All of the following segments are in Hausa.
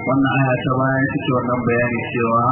wannan aya ta bayan take wannan bayani cewa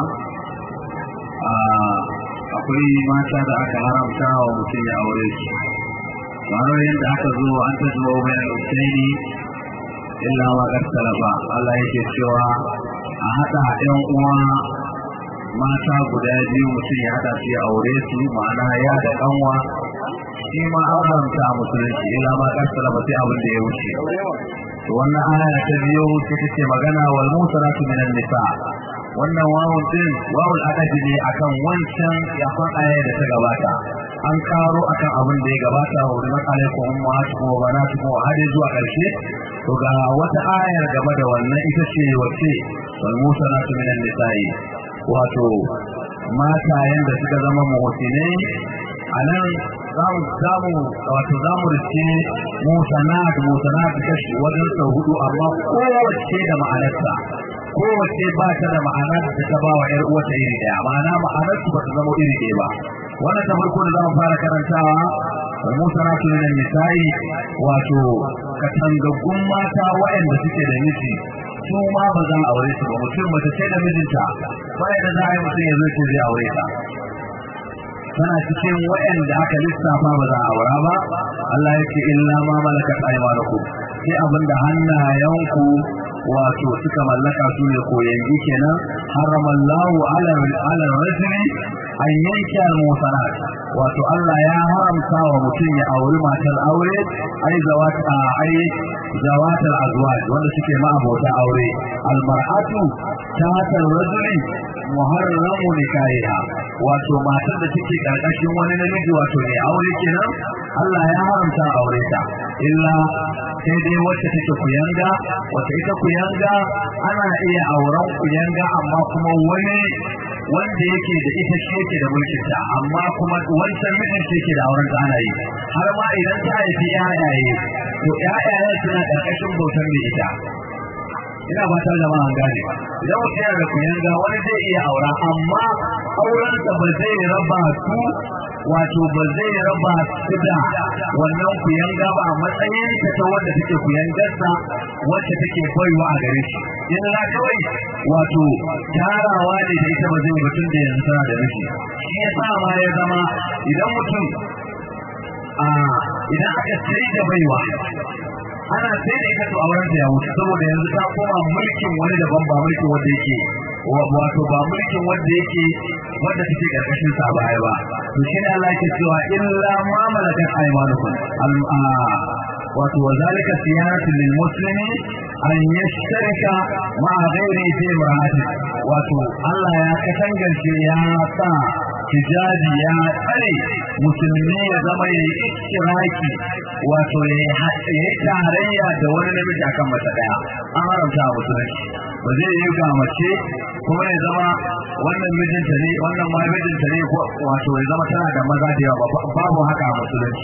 akwai mata da aka haramta wa mutum ya aure su kamar yadda aka zo an ta zuwa bayan husaini illa ma ba Allah yake cewa a haɗa ɗan uwa mata guda biyu mutum ya haɗa su ya aure su ma'ana ya da ƙanwa shi ma an haramta a musulunci illa ma ba sai abin da ya wuce wannan aya ta biyo sai take magana wal musanatu minan nisa wannan wawun din wawul adadi ne akan wancan yakon aya da ta gabata an karo akan abin da ya gabata wa rimat alaikum ummatukum wa banatukum har zuwa karshe to ga wata ayar game da wannan ita ce wace wal musanatu minan nisa'i wato matayen da suka zama muhsinai anan zamu zamu wato zamu rike musanat musanat kashi wajen sau hudu amma kowace da ma'anarsa kowace ba ta da ma'anar da ta ba wa ‘yar uwata iri ɗaya ma'ana ma'anar su ba ta zama iri ɗaya ba wannan ta farko da zamu fara karantawa wal musanatu min nisa'i wato katangaggun mata waɗanda suke da miji su ma ba zan aure su ba mutum mace ce da mijinta bayan da za a yi mutum ya zo ce zai aure ta tana cikin waɗanda aka lissafa ba za a aura ba Allah ya ce illa ma malakat aymanukum sai abinda hannayenku wato suka mallaka su ne koyangi kenan haramallahu ala ala rajuli an yanke al-musanat wato Allah ya haramta wa mutum ya auri matar aure ai zawata ai zawatal azwaj wanda suke ma abota aure al-mar'atu tatal rajuli muharramu nikahiha wato matar da take karkashin wani namiji wato ne aure kenan Allah ya haramta aure ta illa sai dai wacce take kuyanga wacce ita kuyanga ana iya auren kuyanga amma kuma wani wanda yake da ita shi yake da mulkin ta amma kuma wancan mijin shi yake da auren ta ana yi har ma idan ta haifi yayaye to yayayen suna karkashin bautar mai ita ina fatan jama'a an gane idan mutum yana da kuyanga wani zai iya aura amma aurensa ba zai raba su wato ba zai raba su da wannan kuyanga ba a matsayin ta ta wanda take kuyangarsa wacce take baiwa a gare shi in la kawai wato tarawa ne da ita ba zai mutum da yanzu tana da miji shi ya sa ma ya zama idan mutum a idan aka sai da baiwa ana sai da ita to auren ta ya wuce saboda yanzu ta koma mulkin wani daban ba mulkin wanda yake wato ba mulkin wanda yake wanda take karkashin sa baya ba to shi ne Allah yake cewa illa ma malakat aymanukum wato wazalika siyanatu lil muslimi an yashtarika ma ghairi fi imra'ati wato Allah ya katangance ya sa hijabi ya tsare musulmi ya zama ya yi ikiraki wato ya yi tarayya da wani namiji akan mace daya an haramta a musulunci ba zai yi ga mace kuma ya zama wannan mijinta ne wannan ma mijinta ne wato ya zama tana da maza da yawa babu haka a musulunci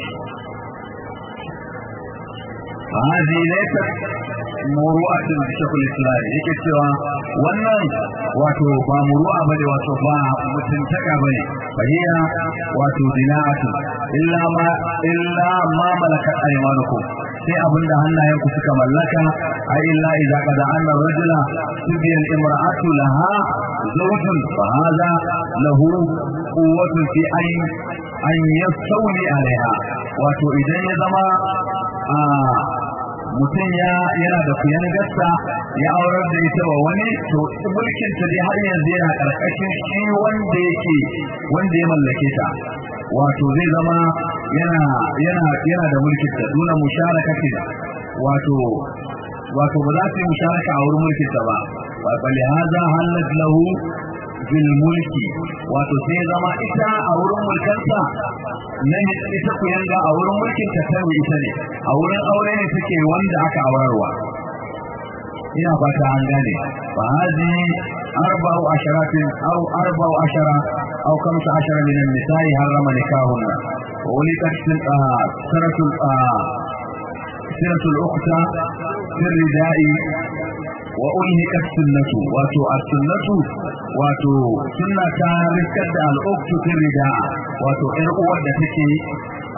فهذه ليست muru'at da shekul islam yake cewa wannan wato ba muru'a bane wato ba mutuntaka bane fahiya wato dina'atu illa ma illa ma malakat aymanukum sai abinda hannayen ku suka mallaka ai illa idza qad anna rajula tubiyan imra'atu laha zawjun fa hadha lahu quwwatun fi an an yastawli alaiha wato idan ya zama a mutum ya yana da kuyan gasta ya aurar da ita wa wani to mulkin ta dai har yanzu yana karkashin shi wanda yake wanda ya mallake ta wato zai zama yana yana yana da mulkin ta duna musharakatin wato wato ba za su yi musharaka a wurin mulkin ta ba wa bali hadha halat lahu bil mulki wato sai zama ita a wurin mulkansa na ita ku yanga a wurin mulkin ta sai ita ne a wurin aure ne take wanda aka aurarwa ina fata an gane fa hadi arba'u asharatin aw arba'u ashara aw kamsa ashara min an-nisa'i harrama nikahunna wa ulikat siratul siratul ukhta fi ridai wa ulhikat sunnatu wato as-sunnatu wato sunna ta riskar da al-ukhtu fi rida wato ƴar uwar da take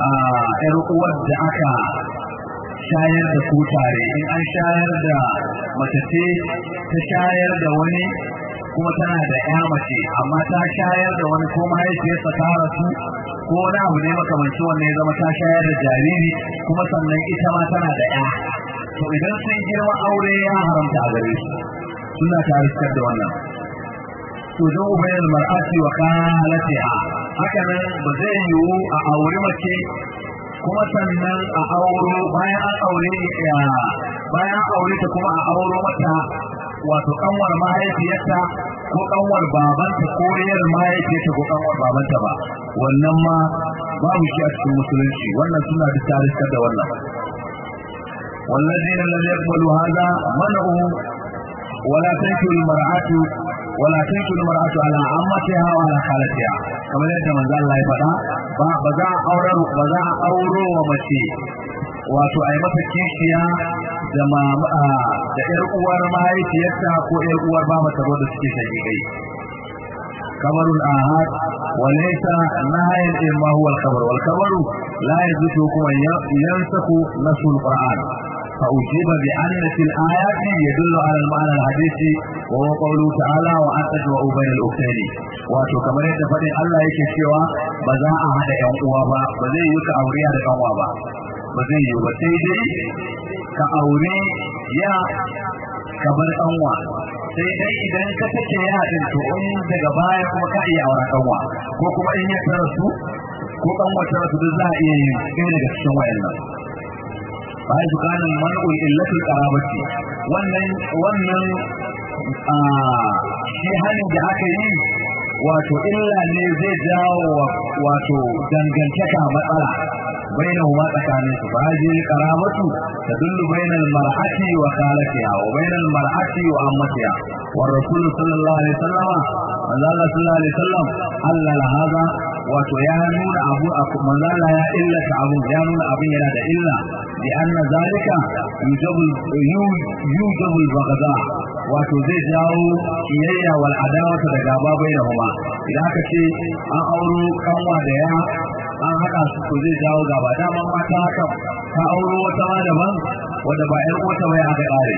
ƴar uwar da aka shayar da ku tare in an shayar da mace ce ta shayar da wani kuma tana da ya mace amma ta shayar da wani ko mahaifiyarsa ta rasu ko wani abu ne makamancin wannan ya zama ta shayar da jariri kuma sannan ita ma tana da ya to idan sun girma aure ya haramta a gare su suna ta riskar da wannan to don ubayar mar'ati wa khalatiha haka nan ba zai yiwu a aure mace kuma sannan a auro bayan an aure ya bayan aure ta kuma a auro mata wato kanwar mahaifiyarta ko kanwar babanta ko yar mahaifiyarta ko kanwar babanta ba wannan ma babu shi a cikin musulunci wannan suna da tariskar da wannan والذين لم يقبلوا هذا منعوا ولا تنكر المرأة ولا تنكر المرأة على عمتها وعلى خالتها كما يدى من ذا الله يفعل بذا أورو بذا أورو ومشي wato a yi mata kishiya da da ƴar uwar mahaifiyarta ko ƴar uwar baba ta da suke shagigai kabarul ahad wa laysa nahayan imma huwa al-khabar wal khabaru la yazutu kuma yansaku nasul qur'an فأجيب بأن في الآيات يدل على المعنى الحديثي وهو قوله تعالى وأن تجمعوا بين الأختين wato kamar yadda faɗin Allah yake cewa ba za a haɗa ƴan uwa ba ba zai yi ka aure da kanwa ba ba zai yi ba sai dai ka aure ya ka bar kanwa sai dai idan ka take ya din to in daga baya kuma ka iya aure kanwa ko kuma in ya tarasu ko kanwa tarasu duk za a iya yin ɗaya daga cikin wayannan bayan dukanin man'ul illatul qarabati wannan wannan shi hanin da aka yi wato illa ne zai jawo wato dangantaka matsala bainahuma tsakanin su fa hadhihi qarabatu tadullu bainal mar'ati wa khalatiha wa bainal mar'ati wa ammatiha wa rasul sallallahu alaihi wasallam Allah sallallahu alaihi wasallam Allah hada wato ya nuna abu manzala ya illata abu ya nuna abin yana da illa bi anna zalika yujabu yujabu al-baghdha wato zai jawo kiyayya wal adawata da gaba bainahuma idan aka ce an auro kanwa da ya an haɗa su ko zai jawo gaba daman mata haka ta auro wata ma daban wanda ba ƴar uwata ba ya haka ƙare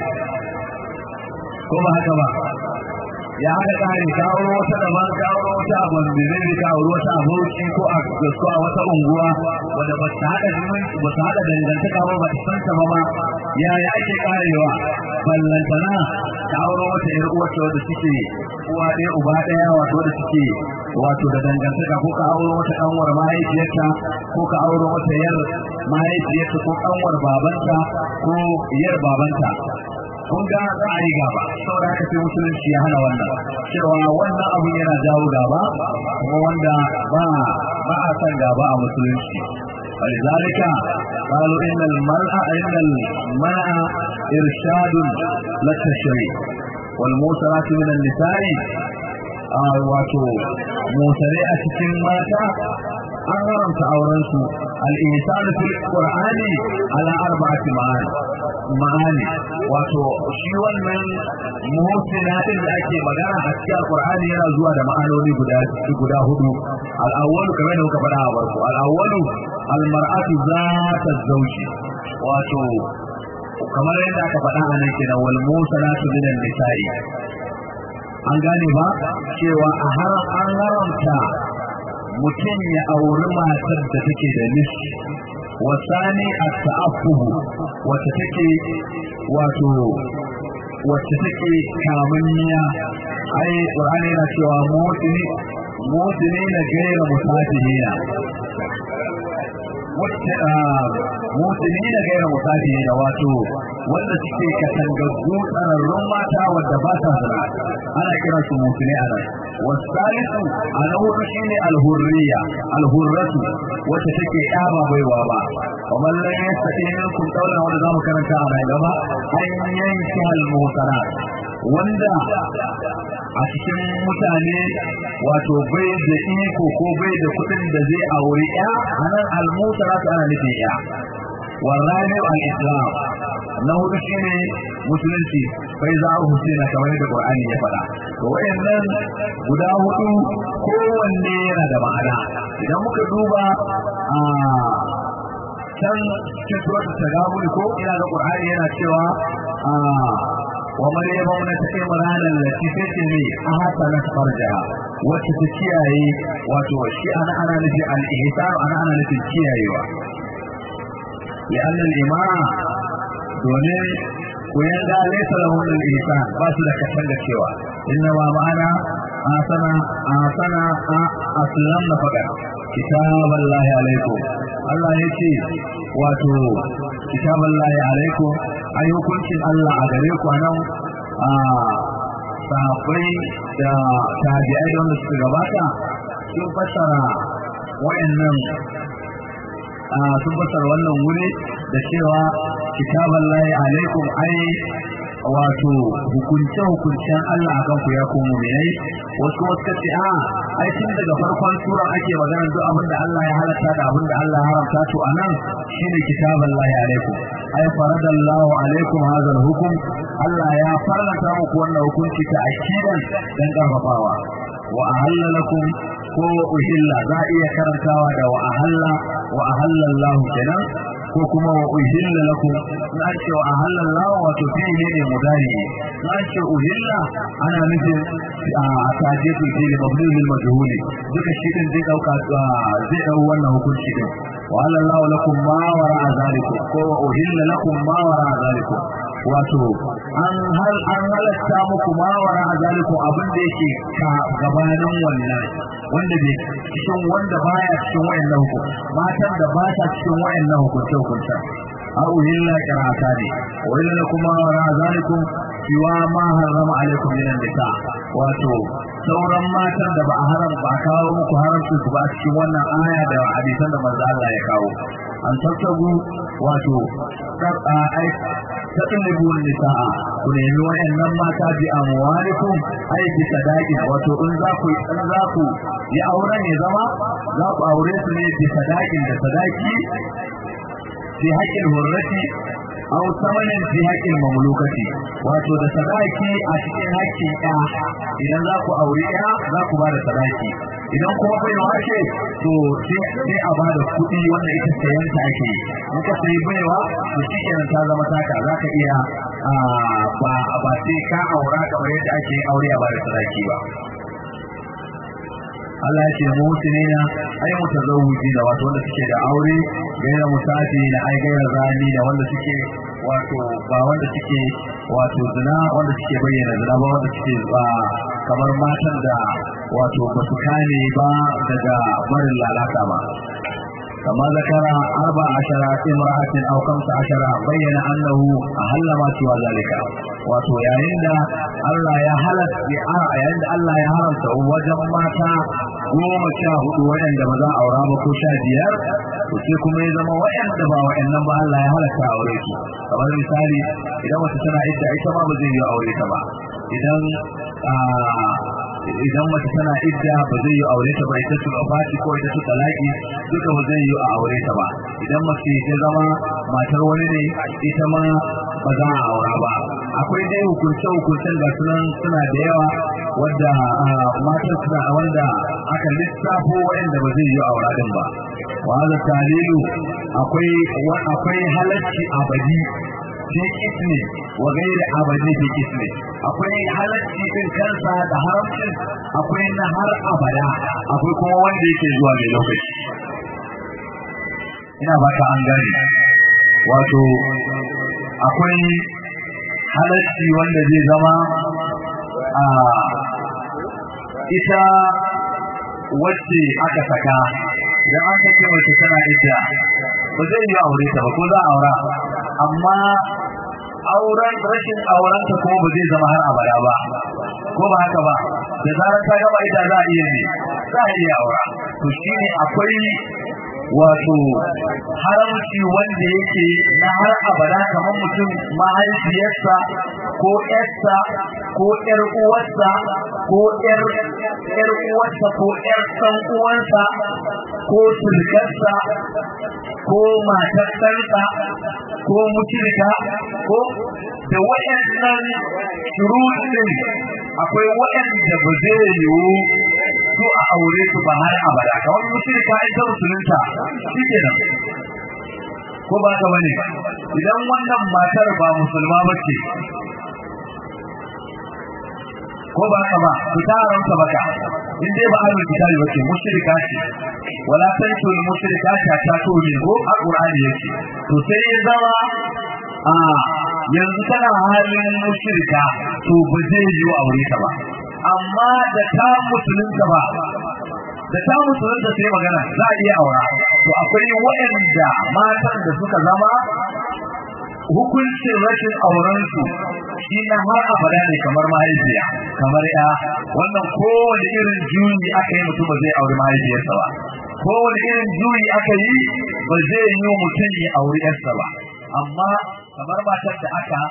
ko ba haka ba ya haka ƙare ta auro wata daban ta auro wata a bambizin ta auro wata a bauchi ko a gasko a wata unguwa wanda ba ta haɗa zumunci ba ta haɗa dangantaka ba ba ta san ta ba ma yaya ake ƙarewa ballantana ta auro wata ƴar uwata wadda suke uwa ɗaya uba ɗaya wato da suke wato da dangantaka ko ka auro wata kanwar mahaifiyarta ko ka auro wata yar mahaifiyarta ko kanwar babanta ko yar babanta kun ga za a yi gaba saboda haka sai musulunci ya hana wannan cewa wannan abun yana jawo gaba kuma wanda ba ba a san gaba a musulunci ولذلك قالوا إن المرأة إن المرأة إرشاد للتشريع والموسرات من النساء wato motare a cikin mata an haramta auren su al-insan fil qur'ani ala arba'ati ma'ani ma'ani wato shi wannan muhsina din da ake magana a cikin qur'ani yana zuwa da ma'anoni guda guda hudu al-awwal kamar da muka faɗa a farko al-awwal al-mar'atu zata zawji wato kamar yadda aka faɗa a nan kenan wal musanatu minan nisa'i an gane ba cewa a har an haramta mutum ya auri matar da take da nis wasani a ta'affuhu wacce take wato wacce take kamanniya ai qur'ani yana cewa mutini mutini na gaira musafihina wacce mutini da gaira musafihina wato wanda suke katangaggu tsararrun mata wadda ba ta zina ana kiran su mutune a nan wasalisu a na hudu shine alhurriya alhurratu wacce take ya ba baiwa ba kamar lan yastati minkum qawlan wanda zamu karanta a nan gaba an yanki almusara wanda a cikin mutane wato bai da iko ko bai da kuɗin da zai auri ya anan almusara ana nufin ya والرابع الإسلام na hudu shine musulunci bai za a husaina kamar da Qur'ani ya faɗa to wayannan guda hudu kowanne yana da ma'ana idan muka duba a can cikin suratul tagabun ko ina da Qur'ani yana cewa a wa maryam ibnat imran allati tatmi ahsanat farjaha wacce ta kiyaye wato shi ana ana nufi al-ihsan ana ana nufi kiyayewa لأن الإمام domin koyan da laisa lahum al-ihsan ba su da kasan da cewa inna ma ma'ana asana asana aslam na faɗa kitaballahi alaikum Allah ya ce wato kitaballahi alaikum ai hukuncin Allah a gare ku nan a sahabbai da tabi'ai da wanda suka gabata sun fassara wa'annan sun fassara wannan wuri da cewa kitaban lahi alaikum ai wato hukunce hukuncen Allah akan ku ya komo mai wasu wasu kace a ai tun daga farkon sura ake magana duk abin da Allah ya halatta da abin da Allah ya haramta to anan shine kitaban lahi alaikum ai faradallahu alaikum hadha hukum Allah ya farlanta muku wannan hukunci ta akidan dan karfafawa wa ahalla lakum ko uhilla za iya karantawa da wa ahalla wa ahalla Allah kenan ko kuma wa uhilla lakum in an ce wa ahalla Allah wato fi'ili ne mudari in an ce uhilla ana nufin a tajibu fi'ili mabni lil majhuli duka shi din zai dauka zai dau wannan hukunci din wa ahalla Allah lakum ma wara zalikum ko wa uhilla lakum ma wara zalikum wato an hal an halatta muku ma wara zalikum abin da yake ka gabanin wannan wanda bai cikin wanda baya cikin wayannan hukum matan da ba ta cikin wayannan hukunce hukunce a uhilla qira'ata ne wa illa kuma wa zalikum siwa ma harrama alaikum minan nisa wato sauran matan da ba a haram ba kawo muku haramcin su ba cikin wannan aya da hadisan da manzo Allah ya kawo an tattabu wato ai tatalibu nisaa ku nemi wayannan mata bi amwalikum ai bi sadaqi wato in za ku in za ku yi aure ne zama za ku aure su ne bi sadaqin da sadaki bi haqqil hurrati aw samanin fi haqqil mamlukati wato da sadaki a cikin haƙƙin ɗa idan za ku aure ɗa za ku ba da sadaki idan kuma bai wace to sai a ba da kuɗi wanda ita sayan ta ake in ka sayi baiwa to shi kenan ta zama taka za ka iya ba ba sai ka aura kamar yadda ake aure a ba da sadaki ba Allah ya ce mutune na ai mutazawwiji da wato wanda suke da aure gaira musafi na ai gaira zani da wanda suke wato ba wanda suke wato zina wanda suke bayyana zina ba wanda suke ba kamar matan da wato ba su kane ba daga barin lalata ba كما ذكر أربع عشر امرأة أو خمس عشر بين أنه أهل ما سوى ذلك wato yayin da Allah ya halatta yayin da Allah ya haramta wajen mata goma sha hudu waɗanda ba za a aura ba ko sha biyar to sai kuma ya zama waɗanda ba waɗannan ba Allah ya halatta aure su kamar misali idan wata tana idda ita ma ba zai yi aure ta ba idan idan mace tana idda ba zai yi aure ta ba ita su fati ko ita su talaki duka ba zai yi a aure ta ba idan mace ta zama matar wani ne ita ma ba za a aura ba akwai dai hukunce hukuncen da sunan suna da yawa wadda matan suna wanda aka lissafo wanda ba zai yi aura din ba wa hada talilu akwai akwai halacci abadi fi ismi wa gairi abadi fi ismi akwai halacci din kansa da haramcin akwai na har abada akwai kuma wanda yake zuwa mai lokaci ina ba ta an gane wato akwai halacci wanda zai zama a ita wacce aka saka idan an sake mace tana ita ba zai yi aure ta ba ko za a aura amma auren rashin auren ta kuma ba zai zama har abada ba ko ba haka ba da zarar ta gaba ita za a iya ne za a iya aura to shine akwai wato haramci wanda yake na har abada kamar mutum mahaifiyarsa ko ƴarsa ko ƴar uwarsa ko ƴar ƴar uwarsa ko ƴar ɗan uwansa ko sulkarsa ko matar ɗansa ko mutunta ko da waɗannan shuruɗin akwai waɗanda ba zai yiwu su a aure su ba har abada kamar mutunta in ta musulunta shi kenan ko ba ka bane idan wannan matar ba musulma ba ce ko ba haka ba ku ta haramta maka in dai ba ahlul kitabi ba ce mushrika ce wala tantul mushrikati ta to min ko alqur'ani yake to sai ya zama a yanzu tana halin mushrika to ba zai yi aure ta ba amma da ta musulunta ba da ta musulunta sai magana za a iya aura to akwai waɗanda matan da suka zama hukuncin rashin aurensu shi na har abada ne kamar mahaifiya kamar ya wannan kowane irin juyi aka yi mutum ba zai auri mahaifiyarsa ba kowane irin juyi aka yi ba zai yi mutum ya auri yarsa ba amma kamar matar da aka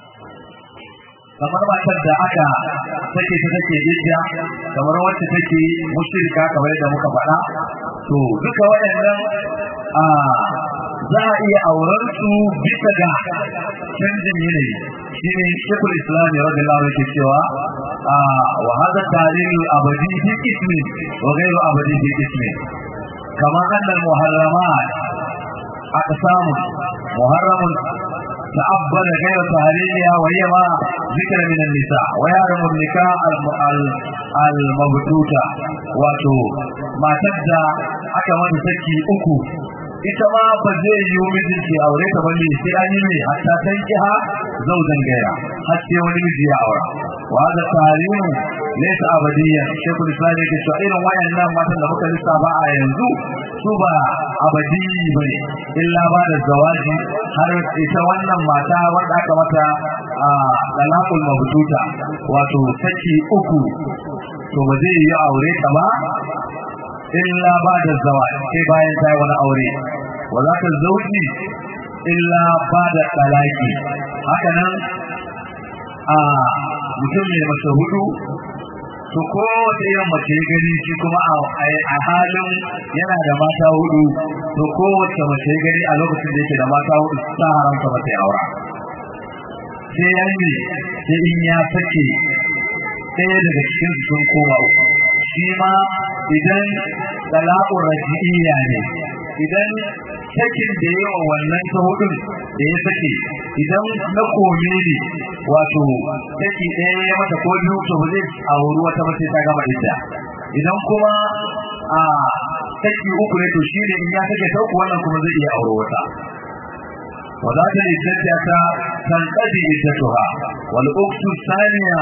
kamar matar da aka take ta take idda kamar wacce take mushrika kamar yadda muka faɗa to duka waɗannan a za a iya auren su bisa ga canjin yanayi shine shekul islam ya rabbi Allah yake cewa wa hada tarihi abadi fi ismi wa ghayru abadi fi ismi kama anna al muharramat aqsamu muharramun تعبد غير تهريجها وهي ما ذكر من النساء ويعلم النكاح المبتوتة واتو ما تبدا aka mata saki uku ita ma ba zai yi mijinki aure ta bane sai an yi mai hatta tankiha zaujan gaira har sai wani miji ya aura wa da tarihu laysa abadiyan shekul islam yake cewa irin wayannan matan da muka lissafa a yanzu su ba abadi bane illa ba da zawaji har ita wannan mata wanda aka mata a dalakul mabtuta wato saki uku to ba zai yi aure ta ba illa ba da zawaj sai bayan ta wani aure wa za ta zauji illa ba da talaki haka nan a mutum ne mace hudu to ko wata irin mace ya gani shi kuma a halin yana da mata hudu to ko wata mace ya gani a lokacin da yake da mata hudu ta haramta mata ya aura sai ya yi sai in ya sake ɗaya daga cikin sun koma uku shi ma idan talaqur raji'iyya ne idan sakin da yawa wannan ta hudun da ya sake idan na kome ne wato saki ɗaya ya mata ko biyu to ba zai auri wata mace ta gama idda idan kuma a saki uku ne to shi ne in ya sake ta uku wannan kuma zai iya auri wata وذات العدة تنقضي عدتها والأخت الثانية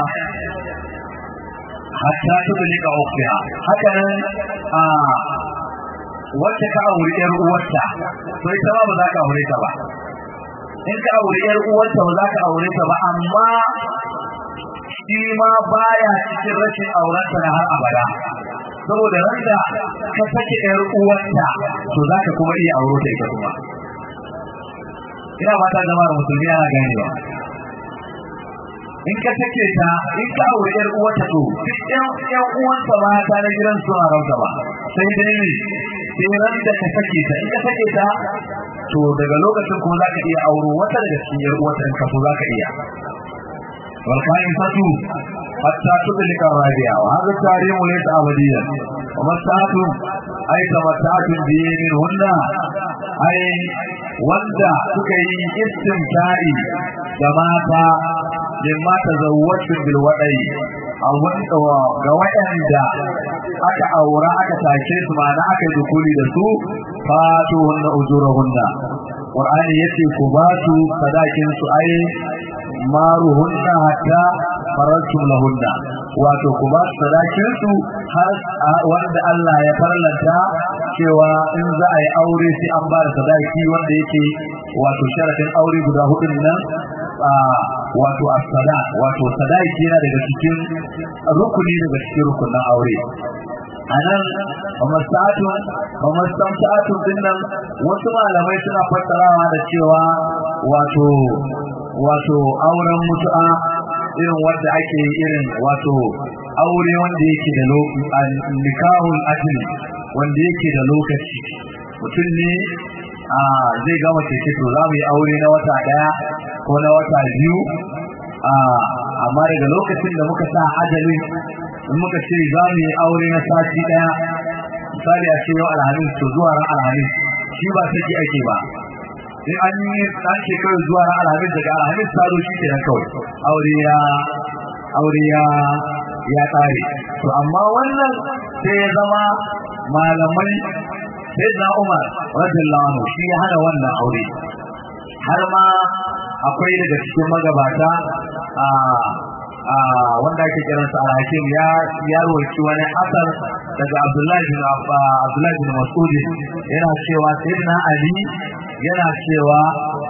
hatta tudlika ukhtiha haka nan a wacce ka aure yar uwarta to ita ba za ka aure ta ba in ka aure yar uwarta ba za ka aure ta ba amma shi ma baya cikin rashin aurenta na har abada saboda randa ka sake yar uwarta to za ka kuma iya aure ta ita kuma ina ba ta jama'ar musulmi ana ganewa in ka take ta in ka aure yar uwarta to duk yan yan uwanta ba ta na gidan su rauta ba sai dai ne sai ran da ka sake ta in ka sake ta to daga lokacin kuma zaka iya auro wata daga cikin yar uwarta in ka so zaka iya wal qaim fatu hatta tudlika rabi'a wa hadha tarimu laysa abadiyan wa masatu ay tamatatu bi min hunna ay wanda suka yi istimta'i da mata mimma tazawwaju bil wadai a wanda ga waɗanda aka aura aka take su ma'ana aka yi dukuli da su fatu hunna ujurahunna qur'ani yace ku ba su sadakin su ai maruhunna hatta faraltum lahunna wato ku ba su sadakin su har wanda Allah ya farlanta cewa in za a yi aure sai an ba da sadaki wanda yake wato sharafin aure guda hudun nan wato as-sada wato sadaki yana daga cikin rukuni daga cikin rukunin aure anan mamasatu mamasatu dinnan wasu malamai suna fassarawa da cewa wato wato auren mutu'a irin wanda ake irin wato aure wanda yake da lokaci nikahul ajli wanda yake da lokaci mutum ne a zai gama keke to za mu yi aure na wata daya ko na wata biyu a amma daga lokacin da muka sa ajalin in muka ce za mu yi aure na sati daya misali a ce yau alhamis to zuwa ran alhamis shi ba saki ake ba in an yi ɗan shekaru zuwa ran alhamis daga alhamis ta zo shi ke nan kawai aure ya aure ya ya tsare to amma wannan sai ya zama malamai sai na Umar radiyallahu anhu shi ya hana wannan aure har ma akwai daga cikin magabata a wanda ake kiransa al-hakim ya ya roki wani asar daga Abdullahi bin Abdullahi bin Mas'ud yana cewa sayyidina Ali yana cewa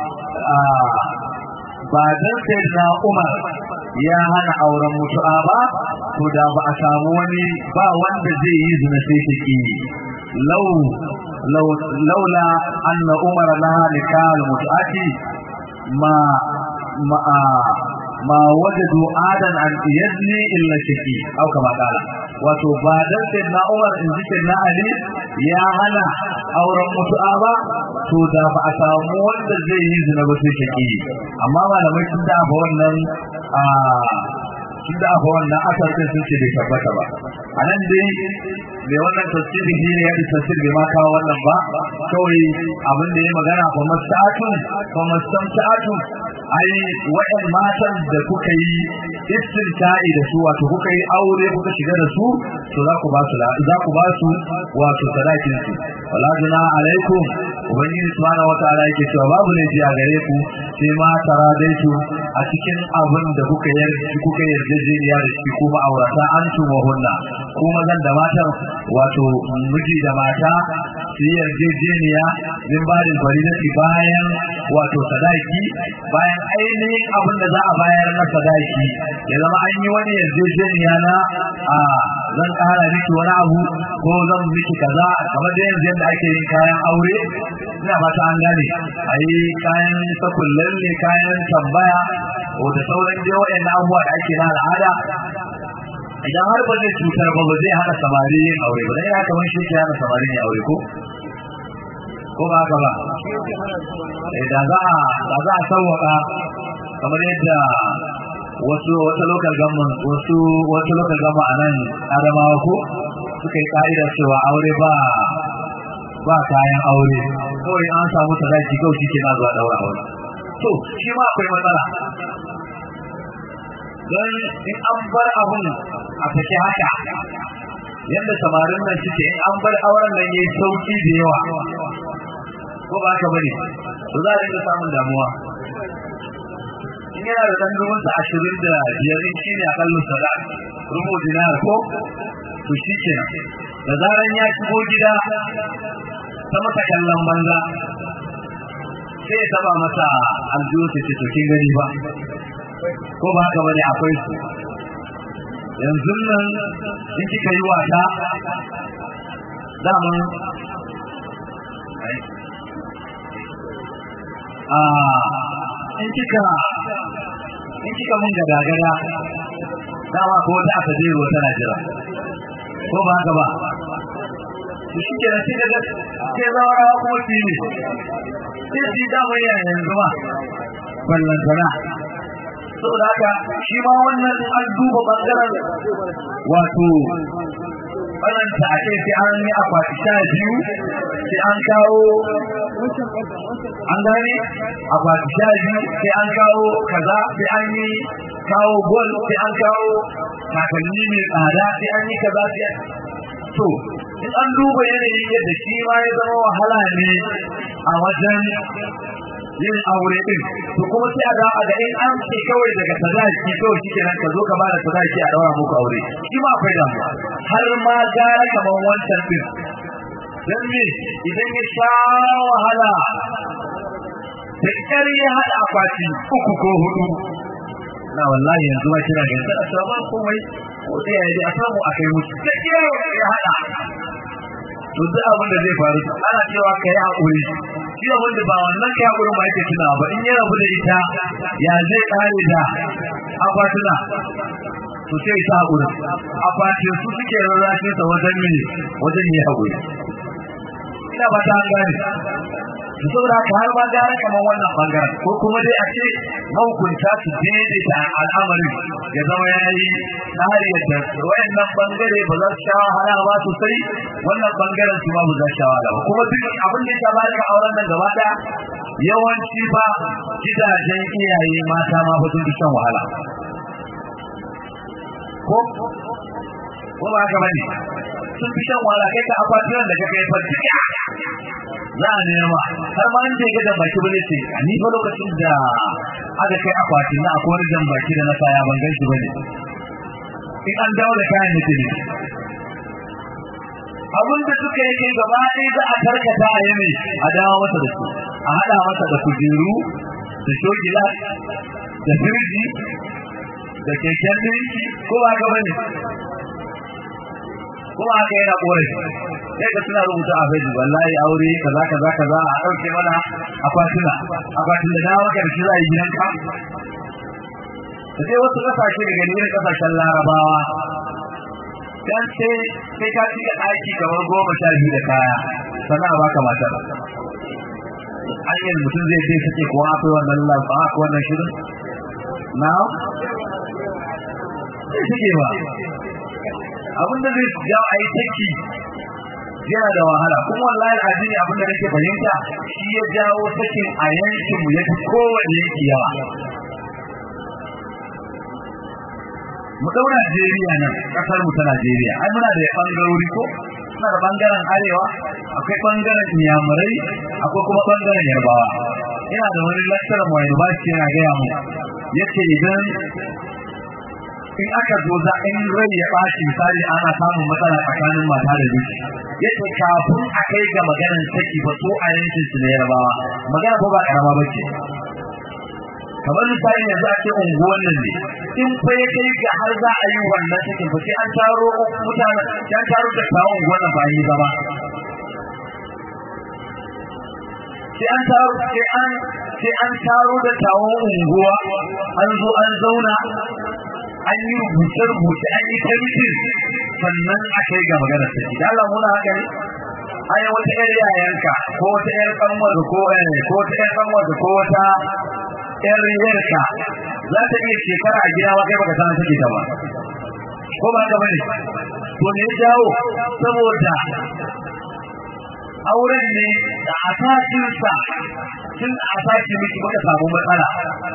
ba dan sayyidina Umar ya hana auren mutu'a ba to da ba a samu wani ba wanda zai yi zina sai take law law laula anna umar laha nikal mut'ati ma ma ma wajadu adan an yazni illa shaki au kama kala wato ba dan sayyidina Umar in ji sayyidina Ali ya hana auren mutu'a ba to da ba a samu wanda zai yi zina ba sai shaki amma malamai sun da ba wannan a sun da ba wannan asar din sun ce bai tabbata ba anan dai mai wannan tafsiri shi ne ya da tafsir bai ma kawo wannan ba kawai abin da ya magana fa mastatun fa mastamta'atun ai wayan matan da kuka yi istinta'i da su wato kuka yi aure kuka shiga da su to za ku ba su za ku ba su wato sadakin su wala juna alaikum ubangiji subhanahu wataala yake cewa babu laifi a gare ku sai ma tara dai su a cikin abin da kuka yarda kuka yarjejeniya da shi ko ma'aurata an tuma hunna ko mazan da matan wato miji da mata su yi yarjejeniya min ba da faridati bayan wato sadaki bayan ainihin abin da za a bayar na sadaki ya zama an yi wani yarjejeniya na a zan kara miki wani abu ko zan miki kaza kamar da yanzu yadda ake yin kayan aure ina fata an gane a yi kayan sakullan ne kayan tambaya da sauran dai waɗannan abubuwa da ake na al'ada idan har ba zai cutar ba ba zai hana samari yin aure ba dan ya kamar shi ke hana samari yin aure ko ko ba haka ba da za a da za a sauwaka kamar yadda wasu wata local government wasu wata local government a nan adamawa ko suka yi ka'ida cewa aure ba ba kayan aure kawai an samu sadaki kawai shi ke na zuwa daura aure to shi ma akwai matsala don in an bar abun a take haka yadda samarin nan suke in an bar auren nan yayi sauki da yawa ko ba haka bane to za a dinga samun damuwa in yana da dan ruwan sa 20 da biyar in shine akallin sada rubu dinar ko to shi kenan da zaran ya shigo gida ta masa kallon banza sai ya taba masa aljihu ta ce to kin gani ba ko ba haka bane akwai su yanzu nan in kika yi wasa daman a in kika in kika mun gada gada dama ko wata aka je ruwa tana jira ko ba haka ba shi ke da shi daga ke zawarawa kuma su yi ne sai su yi damar yanzu ba ballantana saboda haka shi ma wannan an duba bangaren wato balanta a ce sai an yi akwati sha biyu sai an kawo an gane akwati sha biyu sai an kawo kaza sai an yi kawo gol sai an kawo takalmi mai tsada sai an yi kaza sai to in an duba yanayin yadda shi ma ya zama wahala ne a wajen yin aure din to kuma sai a dawo da in an ce kawai daga sadaki kawai shi kenan ka zo ka bada sadaki a daura muku aure shi ma akwai damuwa har ma gara kaman wancan din dan me idan ya sha wahala da ƙyar ya haɗa akwati uku ko hudu na wallahi yanzu ma kira gaisa a sama komai ko sai ya yi a samu a kai musu da ƙyar ya haɗa to duk abin da zai faru ana cewa ka yi haƙuri shi abin da ba wannan ka yi haƙurin ba yake tunawa ba in ya rabu da ita ya zai ƙare da akwatuna to sai ta haƙuri akwatin su suke rarrashin sa wajen mini wajen yi haƙuri ina ba ta gane to saboda haka har ma gara kamar wannan bangaren ko kuma dai a ce mahukunta su daidaita al'amarin ya zama ya yi tsari yadda wayannan bangare ba za su sha wahala ba sosai wannan bangaren su ma ba za su sha wahala ba kuma duk abin da ya bada auren nan gaba daya yawanci ba gidajen iyaye mata ma ba sun fi shan wahala ko ko ba haka bane sun fi shan wahala kai ka akwatunan da kake fa duka za a nema har ma an je ga baki bane ce a ni fa lokacin da aka kai akwatin na akwai wani jan baki da na saya ban gan shi bane in an dawo da kayan da ne abin da suka yi kai gaba ɗaya za a karkata a yi a dawo masa da su a haɗa masa da kujeru da shogila da firji da keken ɗinki ko ba haka bane kuma haka yana korafi sai ka suna rubuta a facebook wallahi aure kaza kaza kaza a ɗauke mana akwatuna akwatin da dawo maka da shi za a yi gidanka da sai wasu ƙasashe daga irin ƙasashen larabawa dan sai sai ka cika ɗaki kamar goma sha biyu da kaya sannan a baka matar hanyar mutum zai ce kace ko akwai wannan lafa akwai wannan shirin na sai suke ba abin da zai jawo a yi taki yana da wahala kuma wallahi addini abin da nake fahimta shi ya jawo sakin a yankin mu yafi kowane yanki yawa mu dau Najeriya nan kasar mu ta Najeriya ai muna da bangarori ko muna da bangaren arewa akwai bangaren Inyamurai akwai kuma bangaren Yarbawa ina da wani lecturer mu university yana gaya mu yace idan in aka zo za in rai ya ɓaci misali ana samun matsala tsakanin mata da miji yace kafin a kai ga maganar saki ba so a yankin su na Yarbawa magana ko ba karama bace kamar misali yanzu a ce unguwan nan ne in fa ya kai ga har za a yi wannan cikin fa sai an taro mutane sai an taro da kawo unguwan nan ba yi zama sai an taro sai an sai an taro da kawo unguwa an zo an zauna an yi rubuce rubuce an yi tarihin sannan a kai ga maganar saki da Allah muna haka ne ai wata yar yayanka ko wata yar kanwar ko ko wata yar kanwar ko wata yar yarka za ta iya shekara a gida ba kai baka san take ta ba ko ba haka bane to ne jawo saboda auren ne da asasin sa tun asasi miki baka samu matsala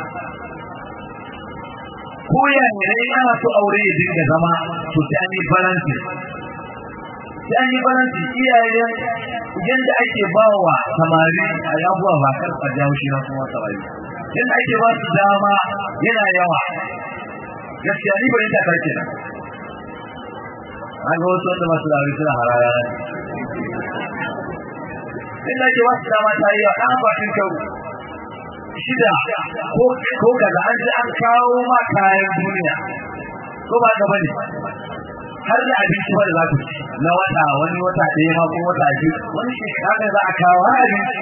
ko ya ne ana so aure ya dinga zama to sai an yi balance sai an yi balance iyayen yadda ake bawa samari a yabuwa ba kar a jawo shi na kuma samari yadda ake ba su dama yana yawa gaskiya ni bari ta karke na an ga wasu wanda masu da suna harara inda ake ba su dama ta yi wa ɗan akwatin kyau shida ko ko kaza an ji an kawo ma kayan duniya ko ba ka bane har da abinci ba da za ku ci na wata wani wata ɗaya ma ko wata biyu wani shekara za a kawo har abinci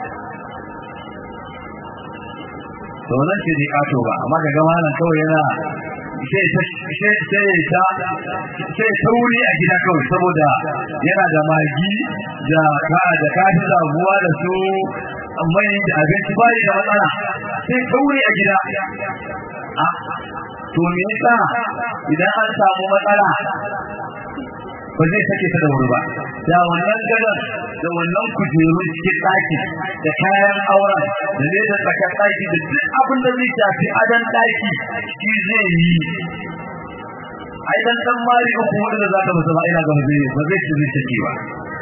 to nan ce dai kato ba amma ga gama nan kawai yana sai ta sai ta sai ta wuri a gida kawai saboda yana da magi da ka da kafi zabuwa da su mai da abinci bai da matsala sai ta wuri a gida a to me yasa idan an samu matsala ba zai sake ta da wuri ba da wannan gadon da wannan kujeru cikin ɗaki da kayan auren da ne da tsakar ɗaki da duk abin da zai shafi adon ɗaki shi zai yi ai dan dan mari uku wanda da zaka masa ba ina ga zai ba zai ci zai sake ba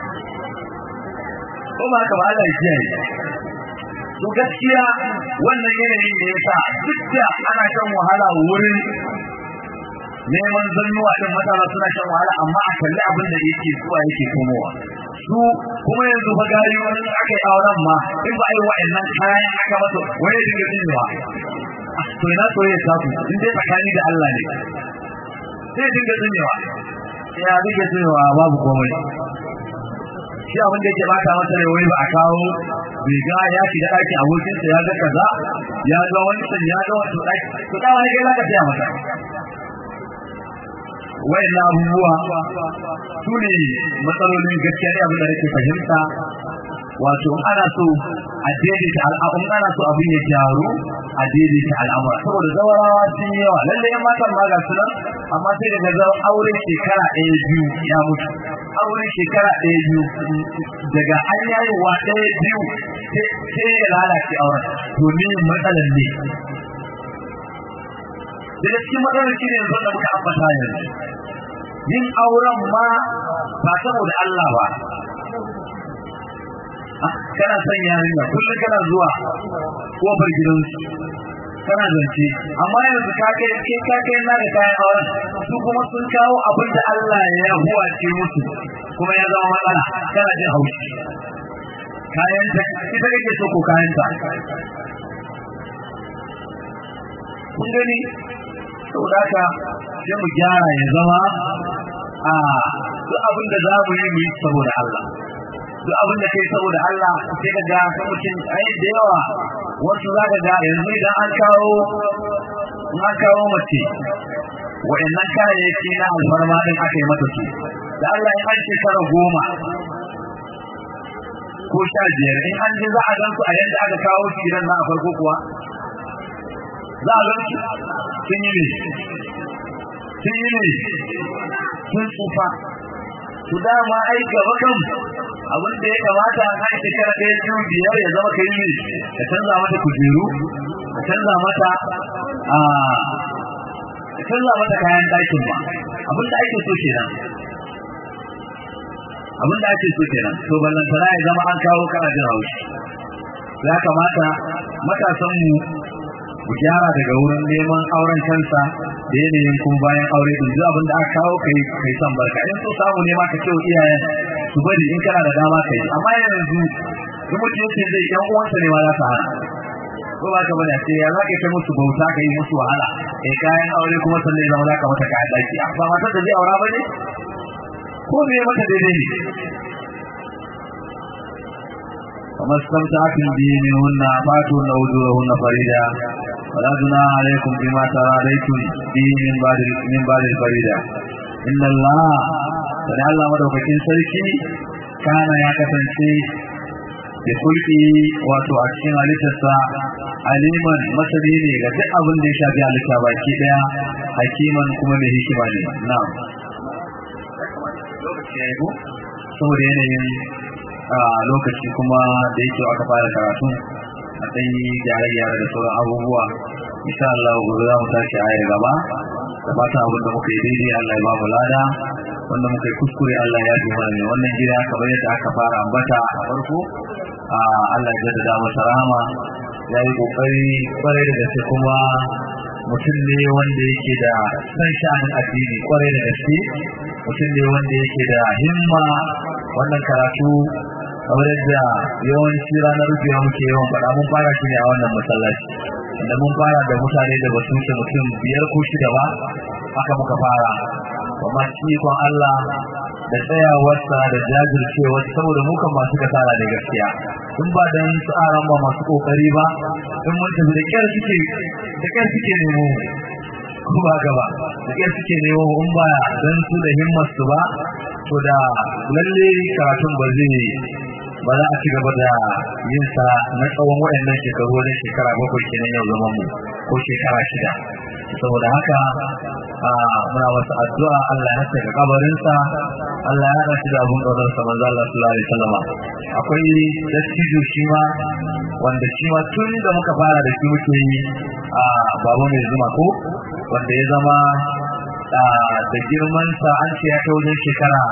ko ba haka ba Allah ya kiyaye to gaskiya wannan yanayin da yasa duk da ana kan wahala wurin neman zannuwa din matasa suna shan wahala amma a kalli abin da yake zuwa yake komowa su kuma yanzu fa gari wani aka yi auren ma in ba a yi wa'annan kayan aka masa wani ya dinga tsinewa to ina soyayya ta ku in dai tsakani da Allah ne sai dinga tsinewa ya dinga tsinewa babu komai shi abin da yake bata masa rai wai ba a kawo bai ga ya shiga ɗakin abokinsa ya ga kaza ya ga wancan ya ga wancan ɗaki to da wani kai zaka taya masa wayan abubuwa su ne matsalolin gaskiya ne abin da nake fahimta wato ana so a daidaita al'amun ana so abin ya gyaru a daidaita al'amura saboda zawarawa sun yi yawa lalle yan matan ma ga su nan amma sai daga zama aure shekara ɗaya biyu ya mutu aure shekara ɗaya biyu daga an yayewa ɗaya biyu sai ya lalace auren to ne matsalar ne daga cikin matsalar shi ne yanzu da muka ambata yanzu yin auren ma ba saboda Allah ba kana son yarinya kullum kana zuwa kofar gidansu kana zance amma yanzu ka kai kai ka kai na da kayan auren su kuma sun kawo abin da Allah ya huwace musu kuma ya zama matsala kana jin haushi kayan ta ita kake so ko kayan ta kun gani saboda haka sai mu gyara ya zama a duk abin da za mu yi mu yi saboda Allah duk abin da kai saboda Allah sai ka ga mutum ai da yawa wasu za ka ga yanzu idan an kawo an kawo mace wa'annan kayayyaki na alfarma din aka yi mata su da Allah in an shekara goma ko sha biyar in an ji za a gan su a yadda aka kawo su gidan na a farko kuwa za a gan su sun yi ne sun yi ne sun tsufa su dama ai gaba kan abin da ya kamata a kan shekara ɗaya biyu biyar ya zama kai ne ka canza mata kujeru ka canza mata a ka canza mata kayan ɗakin ba abin da ake so kenan abin da ake so kenan to ballantana ya zama an kawo kana jin haushi ya kamata matasan mu ku gyara daga wurin neman auren kansa da yanayin kuma bayan aure din duk abin da aka kawo kai kai san barka in so samu ne ma ka ce iyayen su bari in kana da dama kai amma yanzu in mutum yake zai yan uwansa ne ma za ta hana ko ba ka bane sai ya za ka kai musu bauta ka yi musu wahala eh kayan aure kuma sannan zama za ka mata kayan daki ba matar da zai aura ba ne ko me mata daidai ne وما استمتعتم به منهن فاتون أجورهن فريدا ولا جناح عليكم بما تراضيتم به من بعد من بعد الفريدة إن الله فدع الله مدوكين سركي كان يا كسنتي بخلقه wato a cikin halittarsa aliman masani ne ga duk abin da ya shafi halitta baki daya hakiman kuma mai hikima ne na'am lokaci ya yi saboda yanayin a lokaci kuma da yake aka fara karatu a ɗan yi gyare-gyare da sauran abubuwa insha Allah gobe za mu tashi a yar gaba da fata abin da muka yi daidai Allah ya ba mu lada wanda muka yi kuskure Allah ya ji mana ne wannan gida kamar yadda aka fara ambata a farko a Allah ya jaddada masa rahama ya yi kokari kwarai da gaske kuma mutum ne wanda yake da san sha'anin addini kwarai da gaske mutum ne wanda yake da himma wannan karatu kamar yadda yawanci ranar rufewa muke yawan faɗa mun fara shi ne a wannan masallaci inda mun fara da mutane da basu wuce mutum biyar ko shida ba haka muka fara amma cikon Allah da tsayawarsa da jajircewa saboda mu kan masu kasala da gaskiya in ba dan tsaran ba masu kokari ba in mun tafi da kyar suke da kyar suke nemo ko ba gaba da kyar suke nemo in ba dan su da himmar su ba to da lalle karatun ba zai ba za a ci gaba da yin sa na tsawon waɗannan shekaru wajen shekara bakwai kenan yau zaman mu ko shekara shida saboda haka muna wasu addu'a Allah ya saka kabarinsa Allah ya haɗa shi da abun ƙaunar sa manzo Allah sallallahu alaihi wasallam akwai dattijo shi ma wanda shi ma tun da muka fara da shi muke yi a babu mai zuma ko wanda ya zama da girman sa an ce ya kai wajen shekara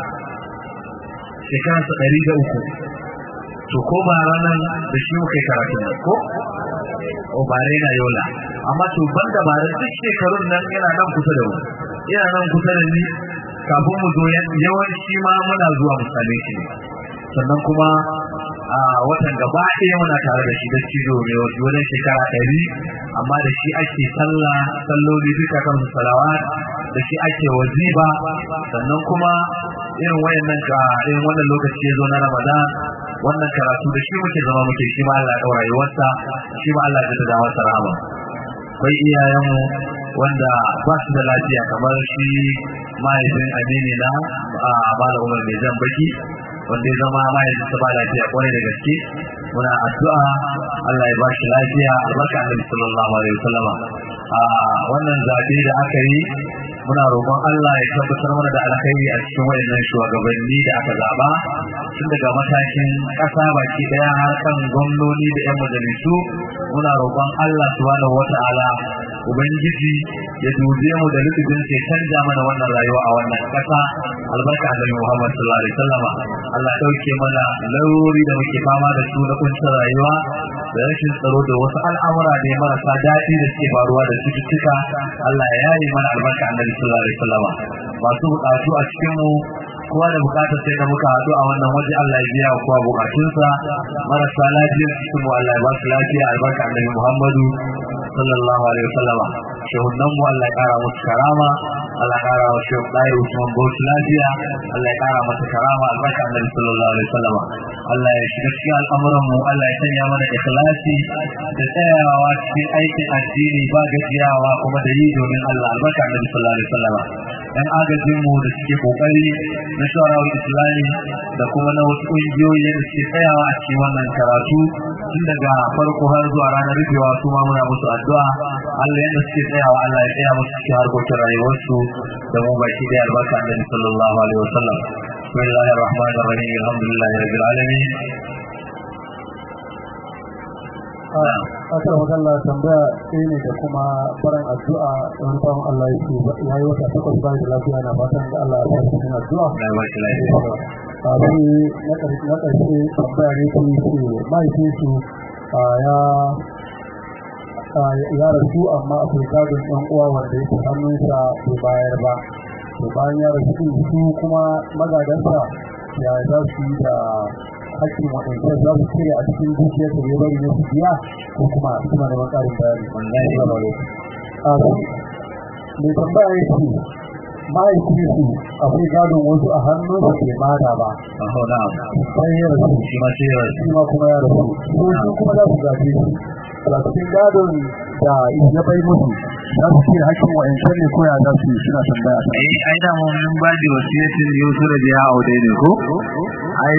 shekaransa ɗari da uku to ko ba ranar da shi muka yi karatu nan ko o ba na yola amma to ban da ba duk shekarun nan yana nan kusa da mu yana nan kusa da ni kafin mu zo yawanci ma muna zuwa mu same shi sannan kuma a watan gaba ɗaya muna tare da shi da cizo mai wajen shekara ɗari amma da shi ake sallah salloli duka kan su salawat da shi ake waziba sannan kuma irin wayannan ka irin wannan lokaci ya zo na ramadan wannan karatu da shi muke zama muke shi ma Allah ya ɗaura rayuwarsa shi ma Allah ya da masa rahama akwai iyayenmu wanda ba su da lafiya kamar shi mahaifin amini na a bala umar mai jan baki wanda ya zama mahaifin sa ba lafiya kwarai da gaske muna addu'a Allah ya ba shi lafiya albarka annabi sallallahu alaihi wasallama a wannan zabe da aka yi muna roƙon Allah ya tabbatar mana da alkhairi a cikin wayannan shugabanni da aka zaba tun daga matakin ƙasa baki daya har kan gwamnoni da 'yan majalisu muna roƙon Allah subhanahu wata'ala ubangiji ya dube mu da lutufin sai canja mana wannan rayuwa a wannan kasa albarka annabi Muhammad sallallahu alaihi wasallama Allah ya dauke mana larurori da muke fama da su na kuncin rayuwa da rashin tsaro da wasu al'amura da marasa daɗi da suke faruwa da cututtuka Allah ya yaye mana albarka annabi sallallahu alaihi wasallama masu bukatu a cikin mu kowa da bukatar sai da muka haɗu a wannan waje Allah ya biya kowa bukatunsa marasa lafiyar cikin mu Allah ya ba su lafiya albarka annabi Muhammadu sallallahu alaihi wasallam shehunan mu Allah ya kara musu karama Allah ya kara wa shehu Dairu Usman Bauchi lafiya Allah ya kara masa karama albarka annabi sallallahu alaihi wasallam Allah ya shiga cikin al'amuran mu Allah ya sanya mana ikhlasi da tsayawa cikin aikin addini ba gajiyawa kuma da yi domin Allah albarka annabi sallallahu alaihi wasallam dan agajin mu da suke kokari na shawarar islami da kuma na wasu ƙungiyoyi da suke tsayawa a cikin wannan karatu tun daga farko har zuwa ranar rufewa su ma muna musu addu'a Allah yadda suke tsayawa Allah ya tsaya musu cikin harkokin rayuwarsu da mu baki da albarka annabi sallallahu alaihi wasallam bismillahir rahmanir rahim alhamdulillahi rabbil alamin Asar magana tambaya ɗaya ne da kuma barin addu'a wani bawan Allah ya ce ya yi wata takwas bayan da lafiya na fatan da Allah ya sa cikin addu'a. na ba shi lafiya Kafin na ƙarshe tambaya ne ke ce mahaifinsu ya ya rasu amma akwai gadon ɗan uwa wanda yake hannunsa bai bayar ba. To bayan ya rasu su kuma magadansa ya za su yi da hakkin waɗanda za su cire a cikin dukiyar da ya bari na su biya ko kuma suna da ƙarin bayani. wallahi Mai tambaya ya ce mahaifinsu akwai gadon wasu a hannun su ke bada ba. aho na Sai ya rasu shi ma sai ya shi ma kuma ya rasu. Ko su kuma za su gaje shi. A cikin gadon da ya bai musu za su cire hakkin wa'ancan ne ko ya za su yi suna tambaya ta. ai ai da mun mun ba da wasiyatin Yusuf da ya aude ne ko ai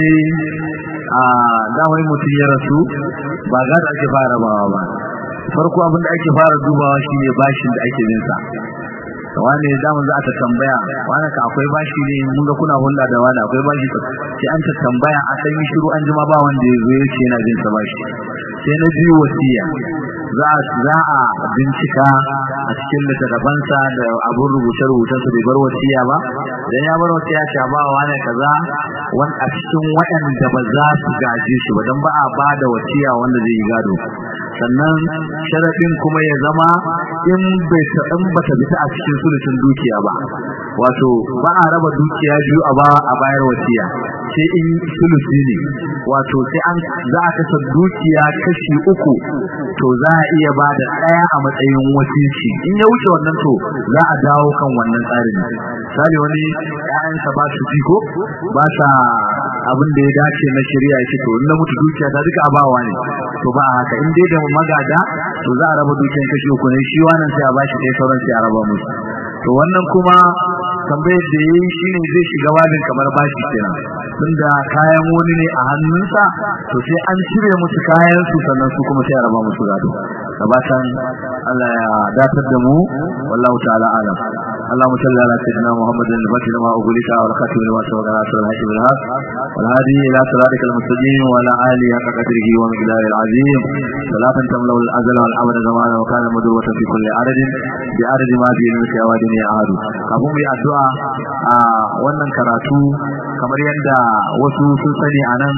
a da wai mutum ya rasu ba ga da ake fara bawa ba farko abin da ake fara dubawa shine bashin da ake bin sa wani da mun za ta tambaya wani ka akwai bashi ne mun ga kuna hulɗa da wani akwai bashi sai an ta tambaya a san yi shiru an jima ba wanda ya zo ya ce yana bin sa bashi sai na biyu wasiya za a za a bincika a cikin littattafansa da abun rubuce-rubucen su bai bar wasiya ba dan ya bar wasiya ta ba wa ne kaza wan a cikin waɗanda ba za su gaje shi ba dan ba a ba da wasiya wanda zai yi gado sannan sharadin kuma ya zama in bai ta in bata bita a cikin sulusun dukiya ba wato ba a raba dukiya biyu a ba a bayar wasiya sai in sulusi ne wato sai an za a kasa dukiya kashi uku to za a iya ba da ɗaya a matsayin wasiki in ya wuce wannan to za a dawo kan wannan tsarin misali wani ƴaƴansa ba su ko ba sa abin da ya dace na shari'a yake to in na mutu dukiya ta duka abawa ne to ba haka in dai da magada to za a raba dukiyar kashi uku ne shi wannan sai a bashi ɗaya sauran sai a raba musu to wannan kuma tambayar da yayi shine zai shiga babin kamar bashi kenan tunda kayan wani ne a hannunsa to sai an cire musu kayan su sannan su kuma sai a raba musu gado gabatan Allah ya datar da mu wallahu ta'ala alam اللهم صل على سيدنا محمد الفتح لما أغلق والخاتم لما سبق ناصر الحق بالحق والهادي إلى صراطك المستقيم وعلى آله حق قدره ومقداره العظيم صلاة تملأ الأزل والأبد زمانا وكان مدروة في كل عدد بعدد ما في علمك يا وادين يا أهل kafin mu yi addu'a a wannan karatu kamar yadda wasu sun sani a nan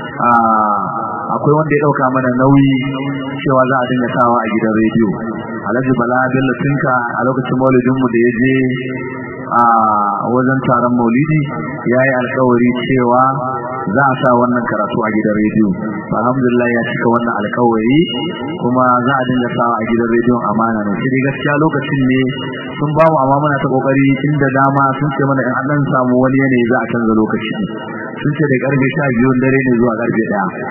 akwai wanda ya dauka mana nauyi cewa za a dinga sawa a gidan rediyo alhaji bala bello tinka a lokacin maulidinmu da ya je a wajen taron maulidi ya yi alkawari cewa za a sa wannan karatu a gidan rediyo alhamdulillah ya cika wannan alkawari kuma za a dinga sawa a gidan rediyon amana ne shi gaskiya lokacin ne sun ba mu amma muna ta kokari inda dama sun ce mana in an dan samu wani yanayi za a canza lokaci sun ce da karfe 12 dare ne zuwa karfe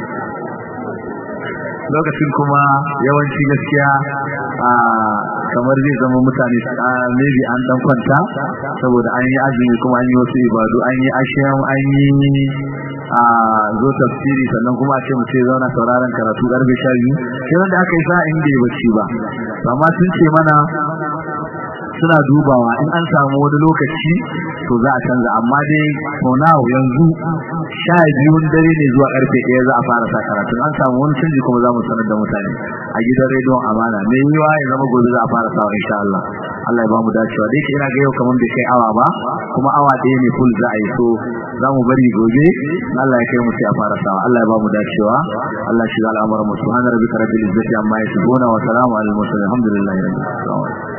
1 lokacin kuma yawanci gaskiya a kamar zai zama mutane maybe an dan kwanta saboda an yi azumi kuma an yi wasu ibadu an yi ashiyam an yi a zo tafsiri sannan kuma a ce mu ce zauna sauraron karatu karfe 12 sai wanda aka yi sa inda ya bacci ba amma sun ce mana suna dubawa in an samu wani lokaci to za a canza amma dai for now yanzu sha biyun dare ne zuwa karfe ɗaya za a fara sa karatu an samu wani canji kuma za mu sanar da mutane a gidan rediyon amana mai yiwa ya zama gobe za a fara sawa insha Allah Allah ya ba mu dacewa dai ina ga yau kaman bai kai awa ba kuma awa ɗaya ne full za a yi so za mu bari gobe Allah ya kai mu sai a fara sawa Allah ya ba mu dacewa Allah shi ga al'amuran mu subhana rabbika rabbil izzati amma yasifuna wa salamun alal mursalin alhamdulillahi rabbil alamin